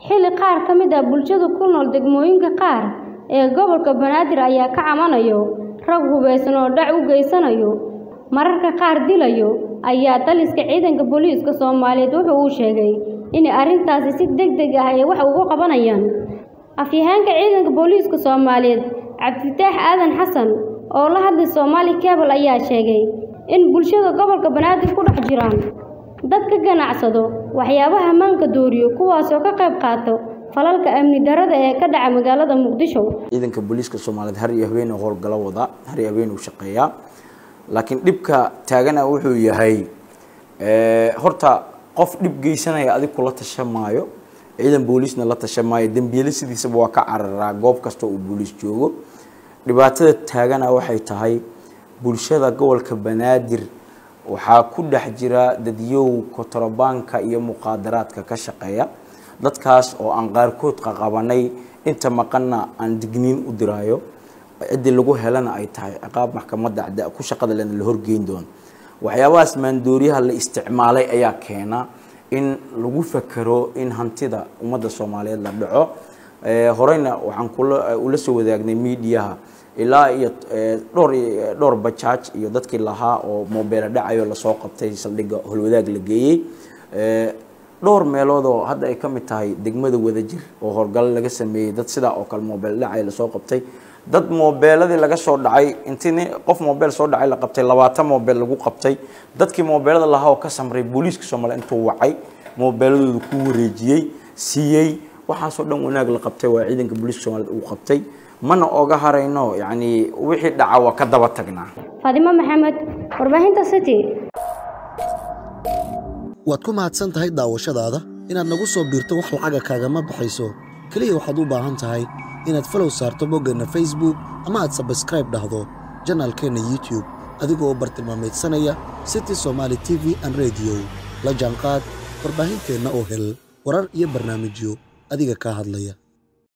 xilli qaar ka mid ah bulshada ku nool degmooyinka qaar ee gobolka banaadir ayaa ka camanayo rag hubeysan oo dhac u geysanayo mararka qaar dilayo ayaa taliska ciidanka booliiska soomaaliyeed wuxuu uu sheegay in arrintaasi si degdeg ah ay wax uga qabanayaan afyahaanka ciidanka booliiska soomaaliyeed cabdifataax aadan xasan oo la hadlay soomaali cable ayaa sheegay in bulshada gobolka banaadir ku dhex jiraan dad ka ganacsado waxyaabaha maanka dooriyo kuwaasoo ka qayb qaato falalka amni darada ee ka dhaca magaalada muqdisho ciidanka booliiska soomaaliyeed har iyo habeen uu howlgalo wada har iyo habeen uu shaqeeyaa laakiin dhibka taagana wuxuu yahay horta qof dhib geysanaya adig kula tashamaayo ciidan booliisna la tashamaayo dembiile sidiisaba waa ka cararaa goob kasta uu booliis joogo dhibaatada taagana waxay tahay bulshada gobolka banaadir waxaa ku dhex jira dadyow kontrabaanka iyo muqaadaraadka ka shaqeeya dadkaas oo aan qaarkood qaqabanay inta maqanna aan digniin u diraayo ciddii lagu helana ay tahay ciqaab maxkamadda ku shaqada lena la horgeyn doono waxyaabahaas maandooriyaha la isticmaalay ayaa keena in lagu fakero in hantida ummadda soomaaliyeed la dhaco horeyna waxaan kula ula soo wadaagnay miidiyaha ilaa iyo dhowr dhowr bajaaj iyo dadkii lahaa oo moobeela dhacayo lasoo qabtay saldhigga holwadaag la geeyey dhowr meelood oo hadda ay ka mid tahay degmada wadajir oo howlgalo laga sameeyey dad sidaa oo kale moobeel dhacay lasoo qabtay dad moobeeladii laga soo dhacay intii nin qof moobeel soo dhacay la qabtay labaatan moobeel lagu qabtay dadkii moobeelada lahaa oo ka samray booliiska soomaaliya intuu wacay moobeeladooda ku wareejiyey siiyey waxaasoo dhan wanaag la qabtay waa ciidanka booliiska soomaaliyeed uu qabtay mana oga harayno yacni wixii dhaca waa ka daba tagnaa faadimo maxamed warbaahinta city waad ku mahadsan tahay daawashadaada inaad nagu soo biirto wax lacaga kaagama baxayso keliya waxaad u baahan tahay inaad falow saarto boggeenna facebook ama aad sabskraib dhahdo janaalkeenna youtube adigoo bartilmaameedsanaya city somaali t v an rediyo la jaanqaad warbaahinteenna oo hel warar iyo barnaamijyo adiga kaa hadlaya